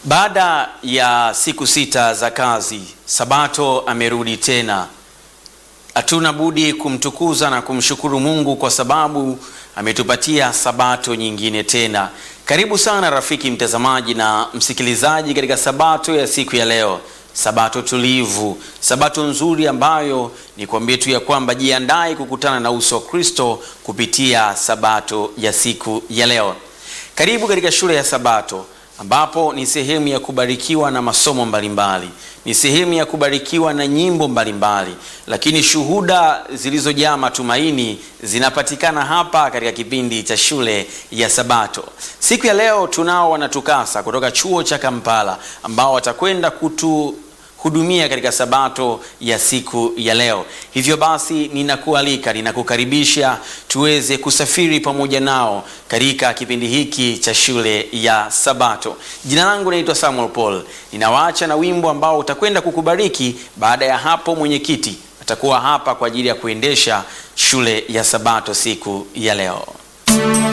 Baada ya siku sita za kazi, Sabato amerudi tena. Hatuna budi kumtukuza na kumshukuru Mungu kwa sababu ametupatia Sabato nyingine tena. Karibu sana rafiki mtazamaji na msikilizaji katika Sabato ya siku ya leo. Sabato tulivu, Sabato nzuri ambayo ni kuambia tu ya kwamba jiandae kukutana na uso wa Kristo kupitia Sabato ya siku ya leo. Karibu katika shule ya Sabato ambapo ni sehemu ya kubarikiwa na masomo mbalimbali, ni sehemu ya kubarikiwa na nyimbo mbalimbali, lakini shuhuda zilizojaa matumaini zinapatikana hapa katika kipindi cha shule ya Sabato. Siku ya leo tunao wanatukasa kutoka chuo cha Kampala ambao watakwenda kutu hudumia katika sabato ya siku ya leo. Hivyo basi, ninakualika ninakukaribisha tuweze kusafiri pamoja nao katika kipindi hiki cha shule ya Sabato. Jina langu naitwa Samuel Paul, ninawaacha na wimbo ambao utakwenda kukubariki. Baada ya hapo, mwenyekiti atakuwa hapa kwa ajili ya kuendesha shule ya Sabato siku ya leo.